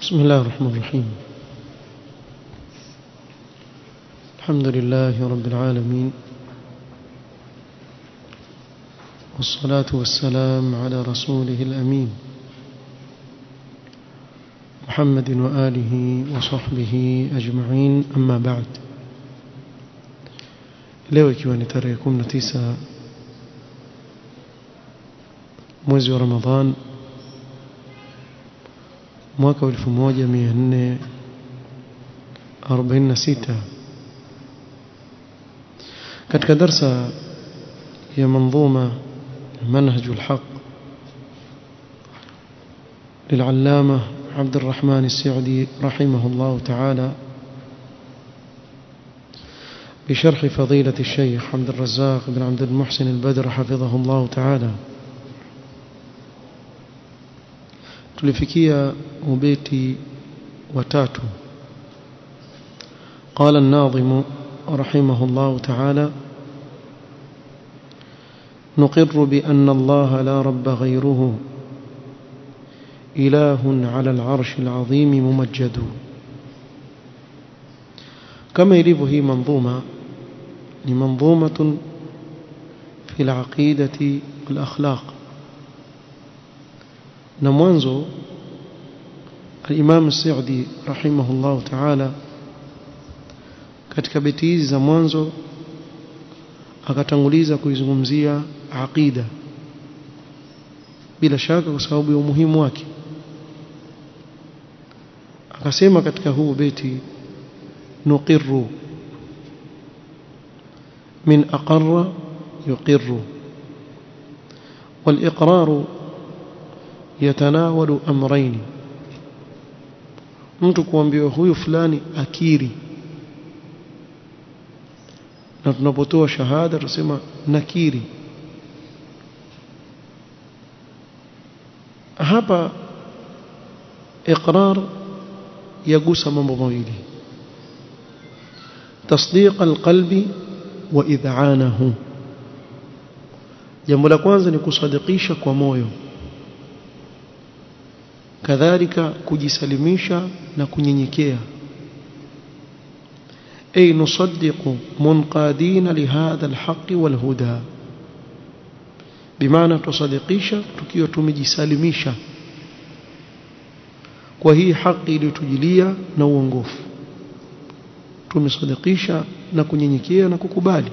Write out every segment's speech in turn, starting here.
بسم الله الرحمن الرحيم الحمد لله رب العالمين والصلاة والسلام على رسوله الأمين محمد وآله وصحبه أجمعين أما بعد leo ikiwa ni tarehe 19 mwezi wa Ramadhan mwaka 1446 katika darsa ya manظومه منهج الحق للعلامة عبد الرحمن السعدي رحمه الله تعالى بشرح فضيلة الشيخ عبد الرزاق بن عبد المحسن البدر حفظه الله تعالى tulifikia ubeti watatu قال الناظم رحمه الله تعالى نقر بأن الله لا رب غيره إله على العرش العظيم ممجد كما يليه هي منظومة لمنظومة في العقيدة والأخلاق نموانزو الإمام السعدي رحمه الله تعالى katika beti hizi za mwanzo akatanguliza kuizungumzia aqida bila shaka kwa sababu ya umuhimu wake akasema katika huu beti nuqirru min aqarra yuqirru والإقرار يتناول أمرين mtu kuambiwa huyu fulani akiri na tunapotoa shahada tunasema nakiri hapa iqrar yagusa mambo mawili tasdiq alqalbi wa id'anahu jambo la kwanza ni kusadikisha kwa moyo kadhalika kujisalimisha na kunyenyekea أي نصدق منقادين لهذا الحق والهدى بمعنى تصدقيشا tukiwa tumejisalimisha kwa hii haki iliyotujilia na uongofu tumesadikisha na kunyenyekea na kukubali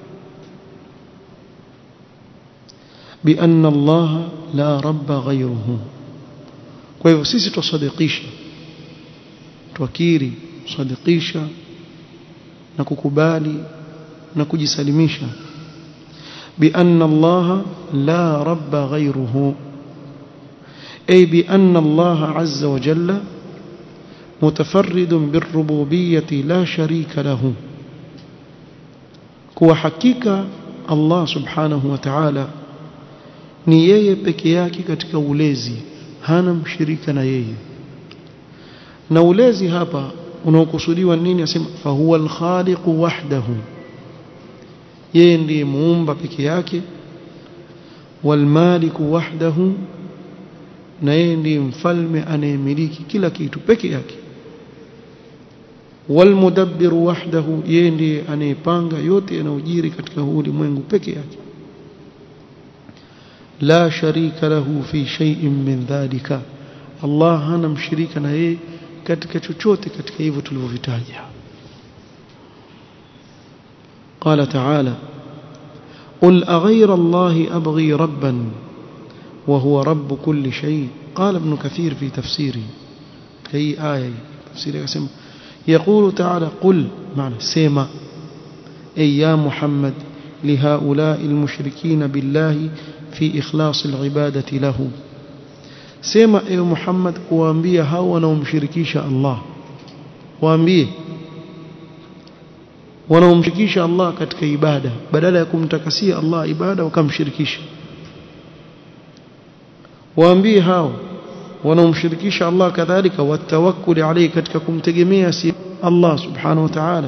بأن الله لا رب غيره kwa hivyo sisi tusadikisha twakiri tusadikisha na kukubali na kujisalimisha بأن الله لا رب غيره أي بأن الله عز وجل متفرد بالربوبية لا شريك له كوا حقيقة الله سبحانه وتعالى ni yeye peke yake katika ulezi hana mshirika na yeye na ulezi hapa unaokusudiwa nini asema fa huwa al-khaliq wahdahu yeye ndiye muumba peke yake wal malik wahdahu na yeye ndiye mfalme anayemiliki kila kitu peke yake wal mudabbir wahdahu yeye ndiye anayepanga yote yanayojiri katika huu ulimwengu peke yake la sharika lahu fi shay'in min dhalika Allah hana mshirika na yeye katika chochote katika hivyo tulivyovitaja قال تعالى قل أغير الله أبغي ربا وهو رب كل شيء قال ابن كثير في تفسيره كي آية تفسيره يسمى يقول تعالى قل معنى سيما أي يا محمد لهؤلاء المشركين بالله في إخلاص العبادة له sema ewe Muhammad kuwaambia hao wanaomshirikisha Allah waambie wanaomshirikisha Allah katika ibada badala ya kumtakasia Allah ibada wakamshirikisha waambie hao wanaomshirikisha Allah kadhalika watawakkuli alayhi katika kumtegemea si Allah subhanahu wa ta'ala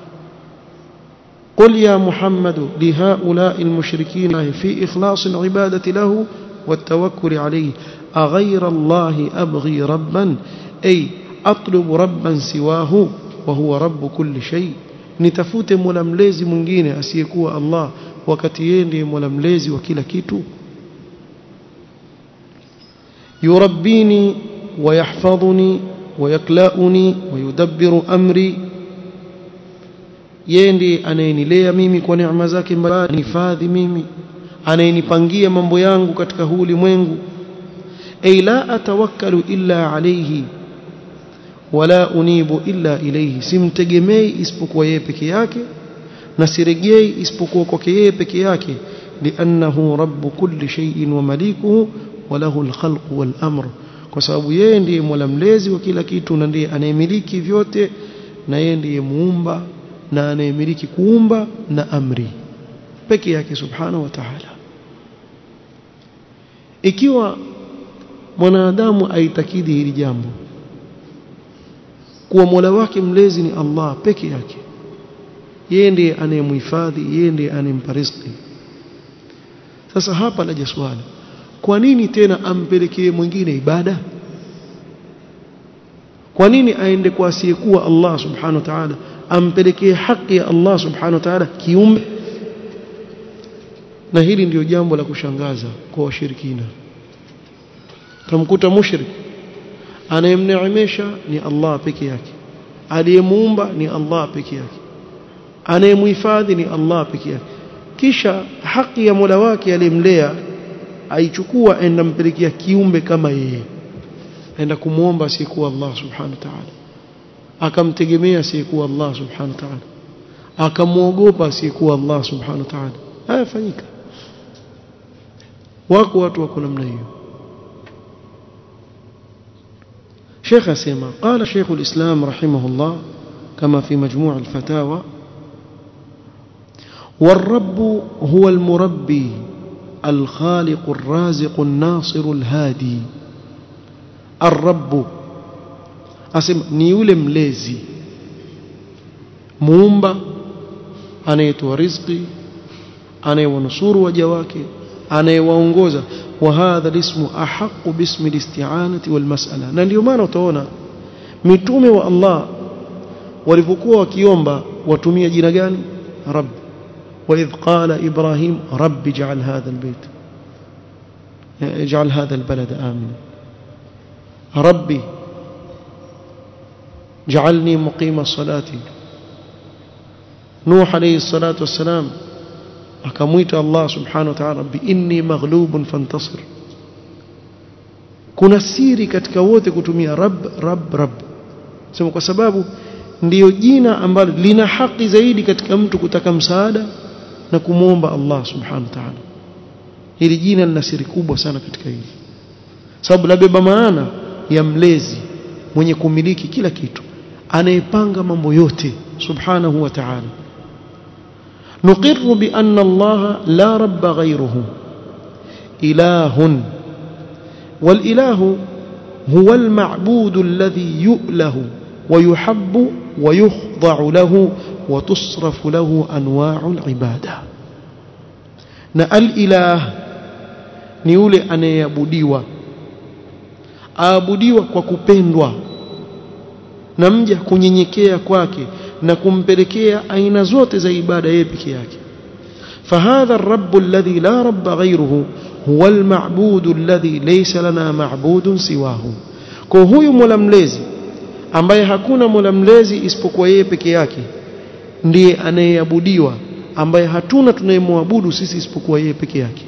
قل يا محمد لهؤلاء المشركين في إخلاص العبادة له والتوكل عليه أغير الله أبغي ربا ay atlubu rabban siwahu wa huwa rabbu kulli shay nitafute mola mlezi mwingine asiyekuwa Allah wakati yeye ndiye mola mlezi wa kila kitu yurabbini ويحفظني ويكلأني ويدبر أمري yeye ndiye anayenilea mimi kwa neema zake mbali nifadhi mimi anayenipangia mambo yangu katika huu ulimwengu ay la atawakkalu illa alayhi wala unibu illa ilayhi simtegemei isipokuwa yeye peke yake na siregei isipokuwa kwake yeye peke yake liannahu rabbu kulli shay'in wa malikuhu wa lahu alkhalqu wal amr kwa sababu yeye ndiye mola mlezi wa kila kitu na ndiye anayemiliki vyote na yeye ndiye muumba na anayemiliki kuumba na amri peke yake subhanahu wa ta'ala ikiwa mwanadamu aitakidi hili jambo kuwa mola wake mlezi ni Allah peke yake yeye ndiye anayemhifadhi yeye ndiye anayempa riziki sasa hapa laja swali kwa nini tena ampelekee mwingine ibada kwa nini aende kwa asiyekuwa Allah subhanahu wa ta'ala ampelekee haki ya Allah subhanahu wa ta'ala kiumbe na hili ndiyo jambo la kushangaza kwa washirikina tamkuta mushrik anayemneemesha ni Allah peke yake aliyemuumba ni Allah peke yake anayemhifadhi ni Allah peke yake kisha haki ya Mola wake aliyemlea aichukua enda mpelekea kiumbe kama yeye aenda kumuomba asiyekuwa Allah subhanahu wa ta'ala akamtegemea asiyekuwa Allah subhanahu wa ta'ala akamwogopa asiyekuwa Allah subhanahu wa ta'ala haya fanyika wako watu wako namna hiyo شيخ أسيما قال شيخ الإسلام رحمه الله كما في مجموع الفتاوى والرب هو المربي الخالق الرازق الناصر الهادي الرب أسمى نيول مليزي muumba anayetoa riziki anayewanusuru waja wake anayewaongoza wa hadha lismu ahaqu bismi listi'anati wal mas'ala na ndio maana utaona mitume wa Allah walivyokuwa wakiomba watumia jina gani rabb wa idh qala ibrahim rabbi ij'al hadha albayt ij'al hadha albalad amina rabbi جعلني مقيم الصلاه نوح عليه الصلاة والسلام akamwita Allah subhanahu wa ta'ala rabbi inni maghlubun fantasir kuna siri katika wote kutumia rabb rabb rabb sema kwa sababu ndiyo jina ambalo lina haki zaidi katika mtu kutaka msaada na kumwomba Allah subhanahu wa ta'ala hili jina lina siri kubwa sana katika hili sababu labeba maana ya mlezi mwenye kumiliki kila kitu anayepanga mambo yote subhanahu wa ta'ala نقر بأن الله لا رب غيره إله والإله هو المعبود الذي يؤله ويحب ويخضع له وتصرف له أنواع العبادة na al-ilah ni yule anayeabudiwa aabudiwa kwa kupendwa na mja kunyenyekea kwake na kumpelekea aina zote za ibada yeye peke yake فهذا الرب الذي لا رب غيره هو المعبود الذي ليس لنا معبود سواه kwa huyu mola mlezi ambaye hakuna mola mlezi isipokuwa yeye peke yake ndiye anayeabudiwa ambaye hatuna tunayemwabudu sisi isipokuwa yeye peke yake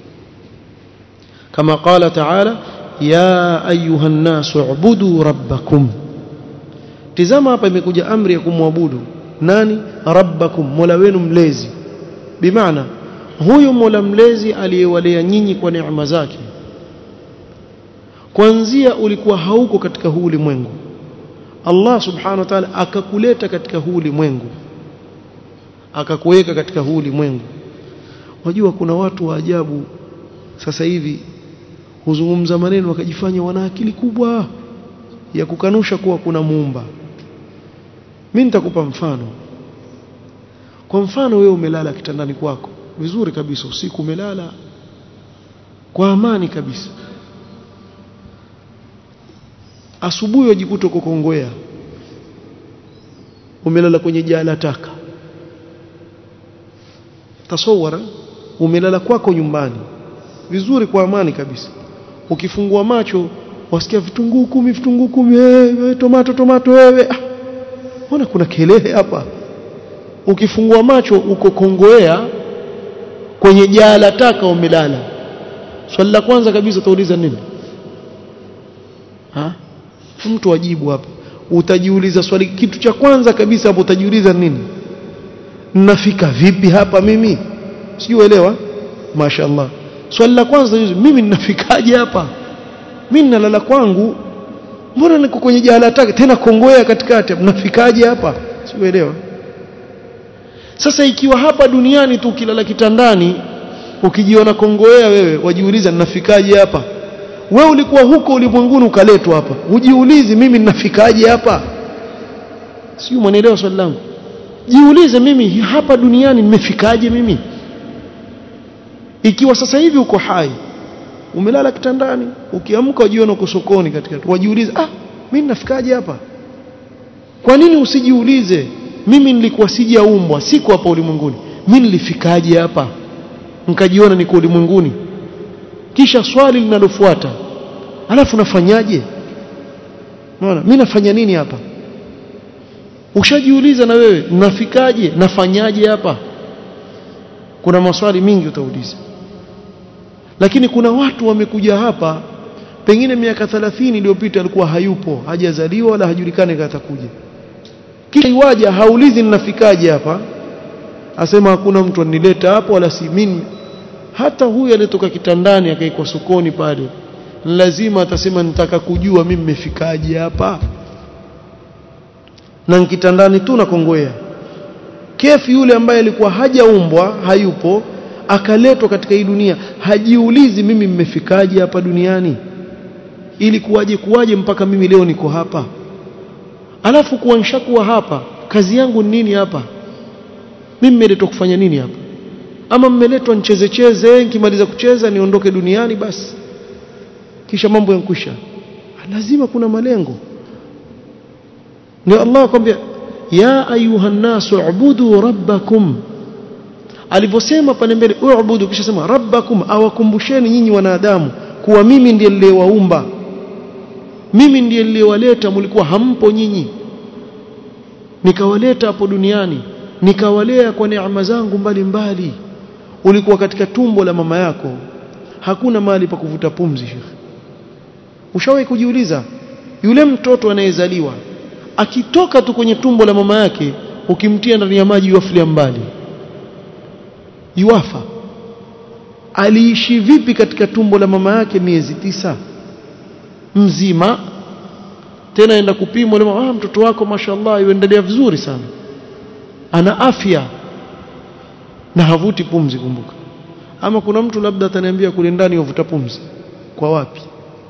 kama qala taala ya ayuha an-nasu ubudu rabbakum tizama hapa imekuja amri ya kumwabudu nani rabbakum mola wenu mlezi bimaana huyu mola mlezi aliyewalea nyinyi kwa neema zake kwanzia ulikuwa hauko katika huu ulimwengu Allah subhanahu wa ta'ala akakuleta katika huu ulimwengu akakuweka katika huu ulimwengu wajua kuna watu wa ajabu sasa hivi huzungumza maneno wakajifanya wana akili kubwa ya kukanusha kuwa kuna muumba mimi nitakupa mfano kwa mfano wewe umelala kitandani kwako vizuri kabisa usiku umelala kwa amani kabisa asubuhi wajikuta uko Kongowea umelala kwenye jaa la taka tasawara umelala kwako nyumbani vizuri kwa amani kabisa ukifungua macho wasikia vitunguu kumi vitunguu kumi wewe tomato tomato wewe ah, mbona kuna kelele hapa ukifungua macho uko Kongowea kwenye jaa la taka umelala swali la kwanza kabisa utauliza nini ha mtu ajibu hapa utajiuliza swali kitu cha kwanza kabisa hapo utajiuliza nini nafika vipi hapa mimi sijuelewa mashaallah swali la kwanza mimi ninafikaje hapa mimi nalala kwangu mbona niko kwenye jahala taka tena kongoea katikati mnafikaje hapa siuelewa sasa ikiwa hapa duniani tu ukilala kitandani ukijiona kongoea wewe wajiuliza ninafikaje hapa wewe ulikuwa huko ulimwenguni ukaletwa hapa ujiulizi mimi ninafikaje hapa sio mwanaelewa swali langu jiulize mimi hapa duniani nimefikaje mimi ikiwa sasa hivi uko hai umelala kitandani ukiamka ujiona uko sokoni katika wajiulize ah mimi ninafikaje hapa kwa nini usijiulize mimi nilikuwa sijaumbwa siko hapa ulimwenguni mimi nilifikaje hapa nikajiona niko ulimwenguni kisha swali linalofuata alafu nafanyaje unaona mimi nafanya nini hapa ushajiuliza na wewe nafikaje nafanyaje hapa kuna maswali mingi utauliza lakini kuna watu wamekuja hapa pengine miaka 30 iliyopita alikuwa hayupo hajazaliwa wala hajulikani kama atakuja kisha iwaja haulizi ninafikaje hapa asema hakuna mtu anileta hapo wala si mimi hata huyu aliyetoka kitandani akaikwa sokoni pale lazima atasema nitaka kujua mimi nimefikaje hapa na kitandani tu na kongoea kefi yule ambaye alikuwa hajaumbwa hayupo akaletwa katika hii dunia hajiulizi mimi mmefikaje hapa duniani ili kuwaje kuwaje mpaka mimi leo niko hapa alafu kuwa nishakuwa hapa kazi yangu ni nini hapa mimi nimeletwa kufanya nini hapa ama mmeletwa nicheze cheze nikimaliza kucheza niondoke duniani basi kisha mambo yankwisha lazima kuna malengo ndio Allah akwambia ya ayuha nasu ubudu rabbakum alivyosema pale mbele ubudu kisha sema rabbakum awakumbusheni nyinyi wanadamu kuwa mimi ndiye niliyewaumba mimi ndiye niliyewaleta mlikuwa hampo nyinyi nikawaleta hapo duniani nikawalea kwa neema zangu mbalimbali ulikuwa katika tumbo la mama yako hakuna mahali pa kuvuta pumzi shekhi ushawahi kujiuliza yule mtoto anayezaliwa akitoka tu kwenye tumbo la mama yake ukimtia ndani ya maji yuafilia mbali yuafa aliishi vipi katika tumbo la mama yake miezi tisa mzima tena enda kupimwa lema ah mtoto wako mashallah yuendelea vizuri sana ana afya na havuti pumzi kumbuka ama kuna mtu labda ataniambia kule ndani yavuta pumzi kwa wapi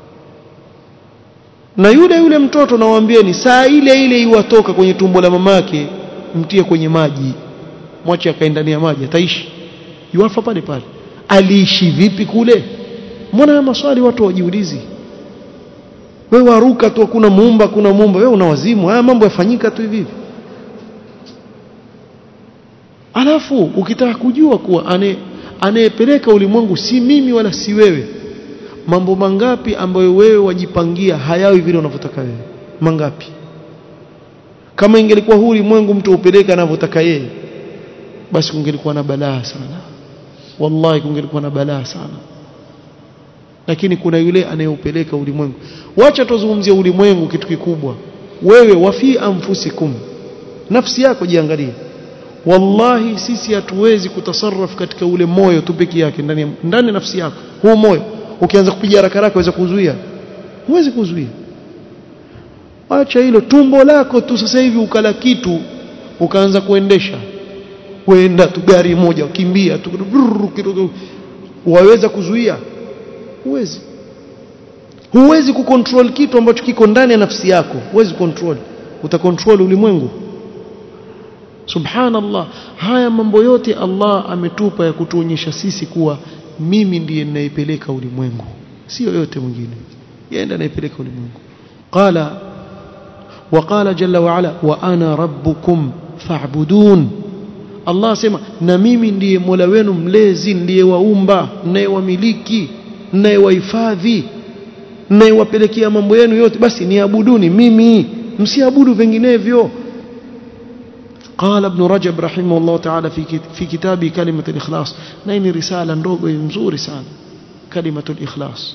na yule yule mtoto nawaambieni saa ile ile iwatoka kwenye tumbo la mamake mtie kwenye maji mwache akae ndani ya maji ataishi yuafa pale pale aliishi vipi kule mbona haya maswali watu wajiulizi wewe waruka tu kuna muumba kuna muumba wewe una wazimu haya mambo yafanyika tu hivi alafu ukitaka kujua kuwa ane anayepeleka ulimwengu si mimi wala si wewe mambo mangapi ambayo wewe wajipangia hayawi vile unavyotaka wewe mangapi kama ingelikuwa huu ulimwengu mtu upeleka anavyotaka yeye basi kungelikuwa na balaa sana wallahi kungelikuwa na balaa sana lakini kuna yule anayeupeleka ulimwengu wacha tuzungumzie ulimwengu kitu kikubwa wewe wafi anfusikum nafsi yako jiangalie wallahi sisi hatuwezi kutasarraf katika ule moyo tu peke yake ndani ndani nafsi yako huu moyo ukianza kupiga haraka haraka waweza kuzuia huwezi kuzuia acha hilo tumbo lako tu sasa hivi ukala kitu ukaanza kuendesha kwenda tu gari moja ukimbia tu kidogo waweza kuzuia huwezi huwezi kucontrol kitu ambacho kiko ndani ya nafsi yako huwezi control utacontrol ulimwengu subhanallah haya mambo yote Allah ametupa ya kutuonyesha sisi kuwa mimi ndiye ninayepeleka ulimwengu sio yote mwingine yeye ndiye anayepeleka ulimwengu قال وقال جل وعلا وأنا ربكم فاعبدون Allah asema na mimi ndiye Mola wenu mlezi ndiye waumba ninayewamiliki ninayewahifadhi ninayewapelekea mambo yenu yote basi niabuduni mimi msiabudu vinginevyo قال ابن رجب رحمه الله تعالى في في كتابه كلمة الإخلاص نين رسالة ndogo nzuri sana كلمة الإخلاص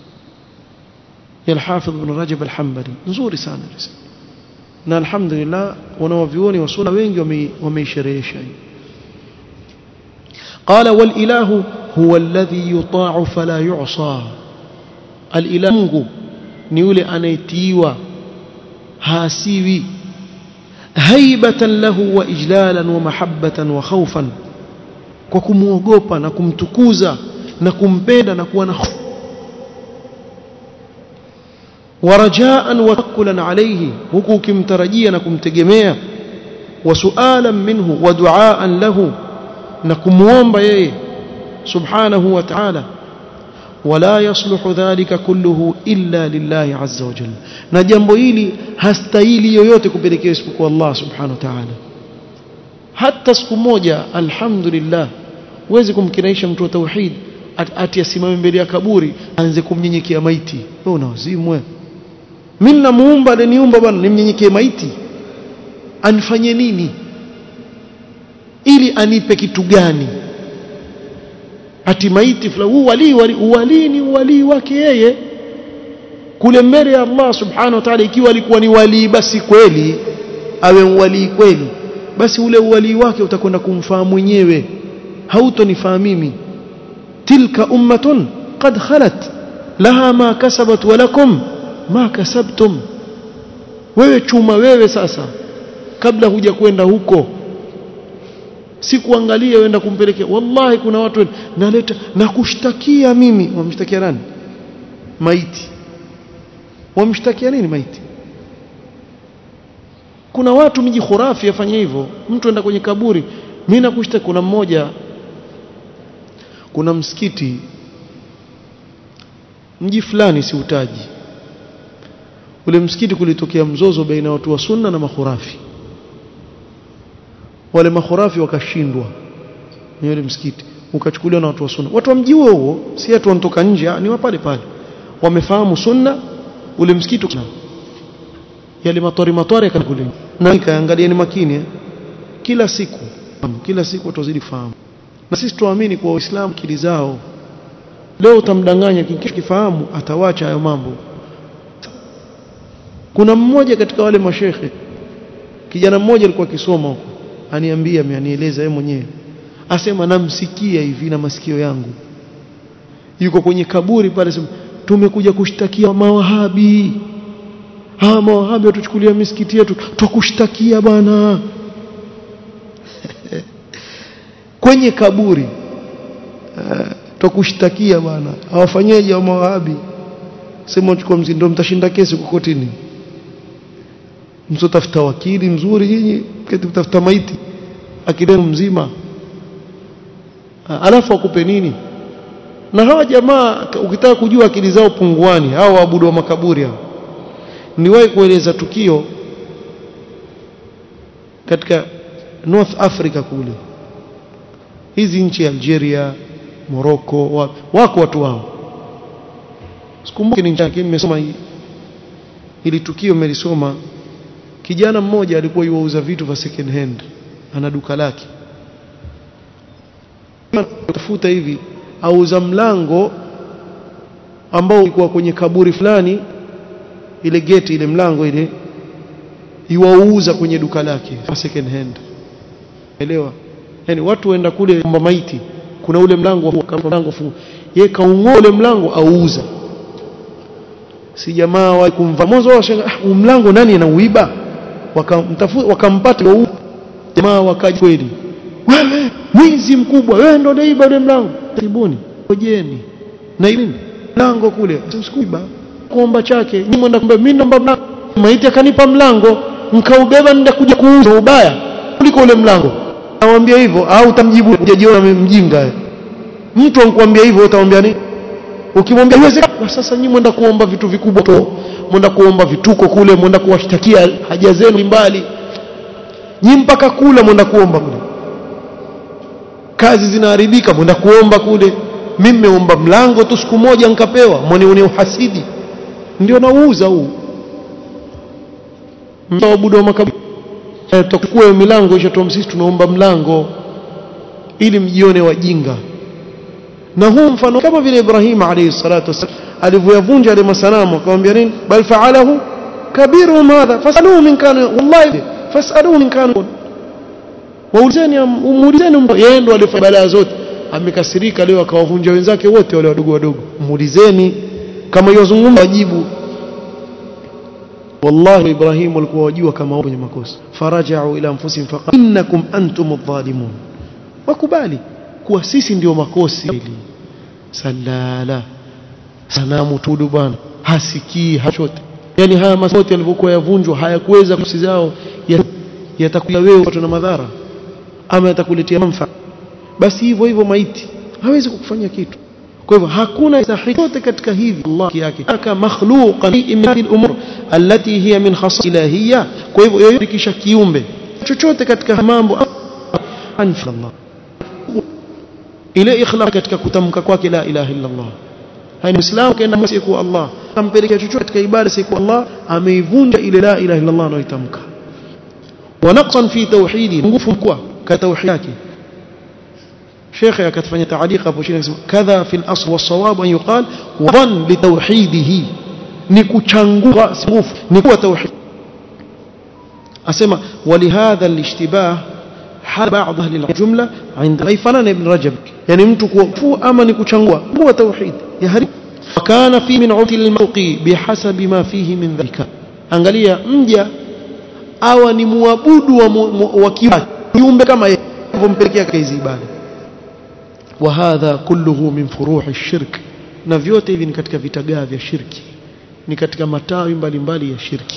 يا الحافظ ابن رجب الحنبلي nzuri sana رسالة na alhamdulillah wanaovioni wa sunna wengi wameisherehesha قال والاله هو الذي يطاع فلا يعصى الاله Mungu ni yule anayetiiwa haasiwi haibatan lahu wa ijlalan wa mahabbatan wa khawfan kwa kumuogopa na kumtukuza na kumpenda na kuwa na ورجاء وتوكلا عليه huku ukimtarajia na kumtegemea wasualan minhu wa duaan lahu na kumuomba yeye subhanahu wa ta'ala wala yasluhu dhalika kulluhu illa lillahi azza wa jalla na jambo hili hastahili yoyote kupelekea isipokuwa Allah subhanahu wa ta'ala hata siku moja alhamdulillah huwezi kumkinaisha mtu wa tauhid ati asimame mbele ya kaburi aanze kumnyenyekea maiti wewe una wazimu wewe mimi namuumba aliniumba bwana nimnyenyekee maiti anifanye nini ili anipe kitu gani ati maiti fulani huu wali wali wali ni wali wake yeye kule mbele ya Allah subhanahu wa ta'ala ikiwa alikuwa ni wali basi kweli awe wali kweli basi ule wali wake utakwenda kumfahamu mwenyewe hautonifaa mimi tilka ummatun qad khalat laha ma kasabat wa lakum ma kasabtum wewe chuma wewe sasa kabla huja kwenda huko si kuangalia wenda kumpelekea wallahi kuna watu naleta na kushtakia mimi wamshtakia nani maiti wamshtakia nini maiti kuna watu miji khurafi afanya hivyo mtu enda kwenye kaburi mimi nakushtaki kuna mmoja kuna msikiti mji fulani si utaji ule msikiti kulitokea mzozo baina ya watu wa sunna na makhurafi wale makhurafi wakashindwa ni ule msikiti ukachukuliwa na watu wa sunna watu wa mji huo huo si watu wanatoka nje ni wa pale pale wamefahamu sunna ule msikiti yale matori matori kule na kaangalia ni makini eh? kila siku kila siku watu wazidi kufahamu na sisi tuamini kwa waislamu kili zao leo utamdanganya kifahamu atawacha hayo mambo kuna mmoja katika wale mashekhe kijana mmoja alikuwa akisoma huko aniambia anieleza yeye mwenyewe asema namsikia hivi na masikio yangu yuko kwenye kaburi pale sema tumekuja kushtakia mawahabi hawa mawahabi watuchukulia misikiti yetu twakushtakia bwana kwenye kaburi uh, twakushtakia bwana hawafanyeje wa mawahabi sema uchukua mzindo mtashinda kesi kokotini msotafuta wakili mzuri nyinyi keti kutafuta maiti akidemu mzima alafu akupe nini na hawa jamaa ukitaka kujua akili zao punguani hawa waabudu wa makaburi hao niwahi kueleza tukio katika North Africa kule hizi nchi ya Algeria Morocco wa, wako watu wao sikumbuki ni nchi nimesoma ili tukio nimelisoma kijana mmoja alikuwa yuauza vitu vya second hand ana duka lake tafuta hivi auza mlango ambao ulikuwa kwenye kaburi fulani ile geti ile mlango ile iwauza kwenye duka lake second hand elewa yani watu waenda kule kwamba maiti kuna ule mlango kama mlango fungu yeye kaungoa ule mlango auza si jamaa wa kumva mwanzo wao ah, mlango nani anauiba wakamtafuta wakampata jamaa wakaja kweli wewe mwizi mkubwa wewe ndio unaiba ule mlango tibuni ngojeni na ile mlango kule usikuiba kuomba chake nyinyi mwenda kumbe mimi naomba mlango maiti akanipa mlango nkaubeba nenda kuja kuuza ubaya kuliko ule mlango namwambia hivyo au utamjibu hujajiona mjinga mtu ankuambia hivyo utamwambia nini ukimwambia haiwezekani sasa nyinyi mwenda kuomba vitu vikubwa to mwenda kuomba vituko kule mwenda kuwashtakia haja zenu mbali nyi mpaka kula mwenda kuomba kule kazi zinaharibika mwenda kuomba kule mimi nimeomba mlango tu siku moja nikapewa mwone une uhasidi ndio nauuza huu mtaabudu wa makaburi tukue milango ishatoa sisi tunaomba mlango ili mjione wajinga na huu mfano kama vile Ibrahim alayhi salatu wasallam alivyoyavunja yale masanamu akamwambia nini bal fa'alahu kabiruhum hadha fasaluhu min kana wallahi fasaluhu min kana waulizeni umuulizeni yeye ndo alifanya balaa zote amekasirika leo akawavunja wenzake wote wale wadogo wadogo muulizeni kama yozungumza wajibu wallahi Ibrahim walikuwa wajua kama wenye makosa faraja'u ila anfusihim faqala innakum antum adh-dhalimun wakubali kuwa sisi ndio makosi salala sanamu tudu bwana hasikii hachote yani haya masoti yalivyokuwa yavunjwa hayakuweza kusi zao yatakuya wewe watu na madhara ama yatakuletea manufaa basi hivyo hivyo maiti hawezi kukufanya kitu kwa hivyo hakuna sahihi yote katika hivi Allah yake aka makhluqan min al-umur allati hiya min khasais ilahiyya kwa hivyo yoyote kisha kiumbe chochote katika mambo anfa Allah ile ikhlas katika kutamka kwake la ilaha illa Allah hani muislamu kaenda siku Allah ampelekea chochote katika ibada siku Allah ameivunja ile la ilaha illa Allah anayoitamka wa naqsan fi tauhidi nguvu mkubwa katika tauhid yake شيخ akatufanya taaliqa hapo chini akisema kadha fil asl was-sawab an yuqal wa dhan li tawhidihi ni kuchangua nguvu ni kuwa tauhid asema walihadha al-ishtibah hal ba'd ahli al-jumla عند غيفنان ابن رجب يعني mtu kufu ama ni kuchangua huwa tauhid ya hari kana fi min uti al-mawqi bihasabi ma fihi min dhalika angalia mja awa ni muabudu wa kiumbe kama yeye mpelekea kazi ibada وهذا كله من فروع الشرك na vyote hivi ni katika vitagaa vya shirki ni katika matawi mbalimbali ya shirki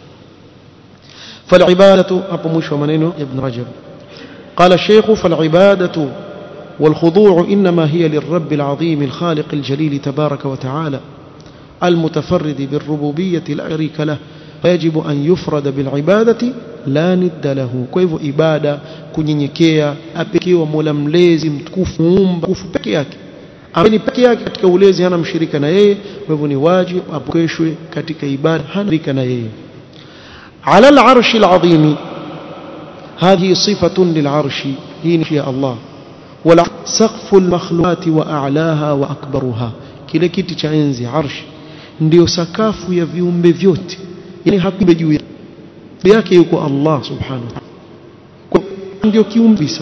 فالعباده hapo mwisho wa maneno ibn rajab قال الشيخ فالعباده والخضوع انما هي للرب العظيم الخالق الجليل تبارك وتعالى المتفرد بالربوبيه لا شريك له فيجب ان يفرد بالعباده la nidda lahu kwa hivyo ibada kunyenyekea apekewa mola mlezi mtukufu muumba mtukufu peke yake ambaye peke yake katika ulezi hana mshirika na yeye kwa hivyo ni wajibu apokeshwe katika ibada hana mshirika na yeye ala al-arshi al-azim هذه صفة للعرش هي يا الله ولا سقف المخلوقات وأعلاها وأكبرها kile kiti cha enzi arshi ndio sakafu ya viumbe vyote yani hakibe juu yake yuko Allah subhanahu wa ndio kiumbisa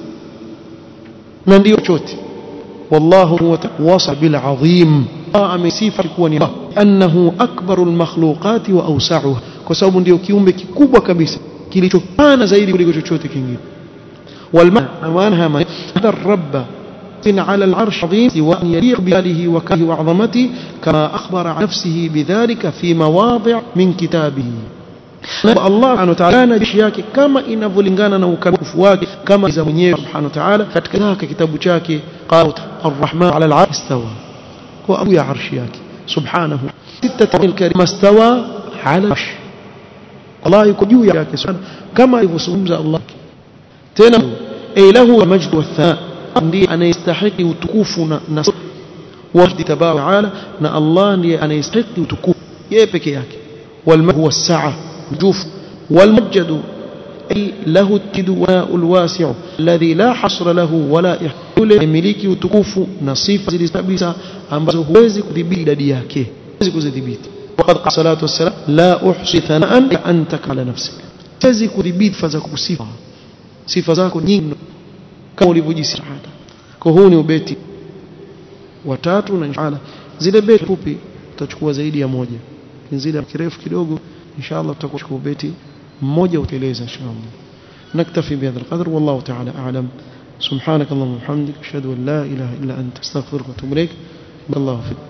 na ndio chote wallahu wasa bil azim amesifa kuwa ni annahu akbarul makhluqati wa awsa'uha kwa sababu ndio kiumbe kikubwa kabisa kilichopana zaidi kuliko chochote kingine والمعنى ما هذا الرب على العرش عظيم سواء يليق بجلاله وكره وعظمته كما أخبر عن نفسه بذلك في مواضع من كتابه Allah subhanahu wa ta'ala bishi yake kama inavyolingana na ukamilifu wake kama za mwenyewe subhanahu wa ta'ala katika zake kitabu chake qala ar-rahman 'ala al-'arsh istawa kwa abu ya arshi yake subhanahu sittatul karim istawa 'ala al-'arsh Allah yuko juu yake subhanahu kama alivyozungumza Allah tena ay lahu majd wa tha ndiye anayestahili utukufu na na wajdi tabaraka wa ta'ala na Allah ndiye anayestahili utukufu yeye peke yake wal huwa as-sa'a جوف والمجد أي له التدواء الواسع الذي لا حصر له ولا يحول يملكي utukufu na sifa zilizobisa ambazo huwezi kudhibiti idadi yake huwezi kuzidhibiti وقد قال صلاه والسلام لا احصي ثناء انت على نفسك huwezi kudhibiti sifa za kusifa sifa zako nyingi kama ulivyojisifu kwa huu ni ubeti watatu na inshallah zile beti fupi tutachukua zaidi ya moja zile kirefu kidogo إن شاء الله تكون بيتي موجة وتليزة إن شاء الله نكتفي بهذا القدر والله تعالى أعلم سبحانك اللهم وبحمدك أشهد أن لا إله إلا أنت استغفرك وأتوب إليك الله فيك